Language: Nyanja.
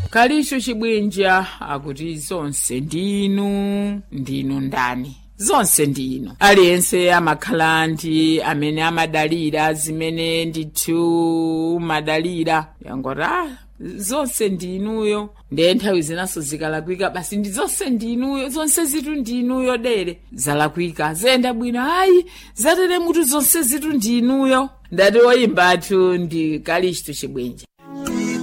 kalicho chibwenja akuti zonse ndinu ndinu ndani zonse ndinu aliyense amakhala ndi amene amadalira zimene ndithu madalira yangoti ah zonse ndinuyo ndiye nthawi zinaso zikalakwika basi ndi zonse ndinuyo zonse zitu ndinuyo dere zalakwika zenda bwino ayi zatere mutu zonse zitu ndinuyo ndati woyimba athu ndi kalichitu chibwenja